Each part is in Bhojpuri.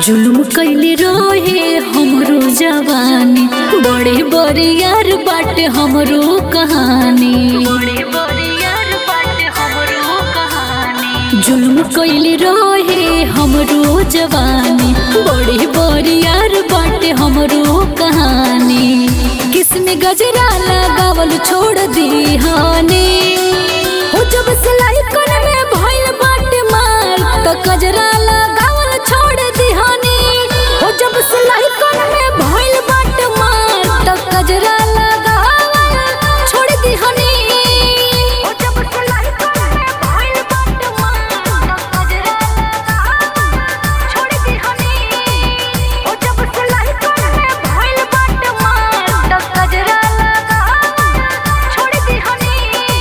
जुलुम कैले रहे हमरो जवानी बड़े बड़े यार बाटे हमरो कहानी जुलुम कैले रहे हमरो जवानी बड़े बड़े यार बाटे हमरो कहानी किसमें गजरा लगावल छोड़ दी हानी हो जब सिलाई कोन में भइल बाटे मार त गजरा लगावल छोड़ दी हानी हो जब सिलाई कोन में भइल बाटे मार त गजरा लगावल छोड़ दी हानी हो जब सिलाई कोन में भइल बाटे मार त गजरा लगावल छोड़ दी हानी हो जब सिलाई कोन में भइल बाटे मार त गजरा लगावल छोड़ दी हानी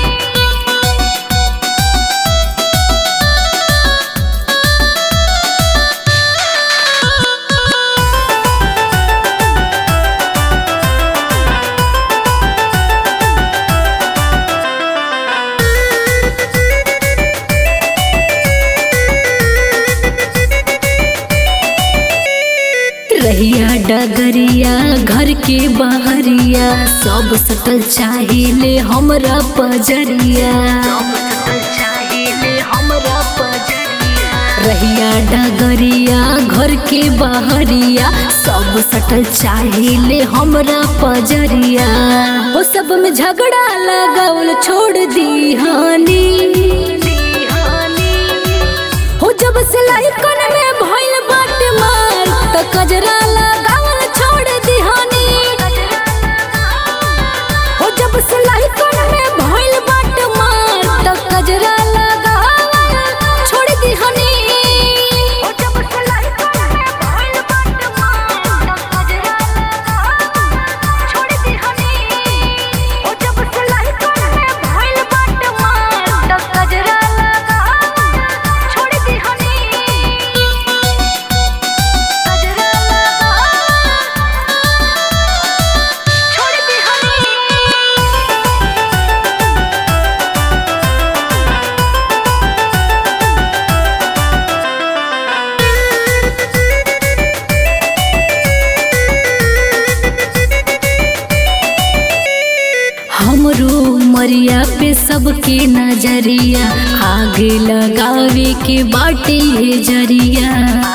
रहिया डगरिया घर के बहरिया सब सटल चाहिए हमरा पजरिया रहिया डगरिया घर के बहरिया सब सटल चाहिए हमरा पजरिया वो सब में झगड़ा लगावल छोड़ दी हानी हो जब सिलाई कोन में भइल बाटे मार त कजरा लगावल छोड़ दिहानी हो जब सिलाई कोन में भइल बाटे मार त कजरा लगावल छोड़ दिहानी हो जब सिलाई कोन में भइल बाटे मार त कजरा लगावल छोड़ दिहानी हो जब सिलाई कोन में भइल बाटे मार त कजरा लगावल छोड़ दिहानी कजरा छोड़ दिहानी हमरो मरिया पे सबके नजरिया आगे लगावे के बाटे है जरिया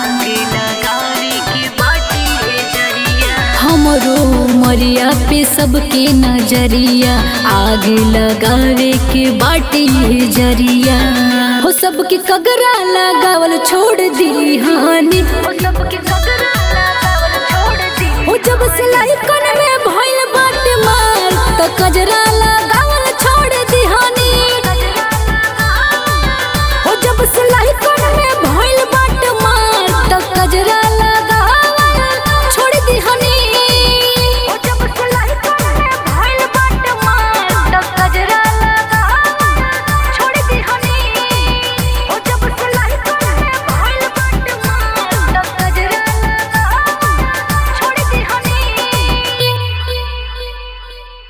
हमरो मरिया पे सबके नजरिया आगे लगावे के बाटे है जरिया हो सबके कगरा लगावल छोड़ दी हानी हो सबके कगरा लगावल छोड़ दी हो जब सिलाई कोन में भइल बाटे मार त कजरा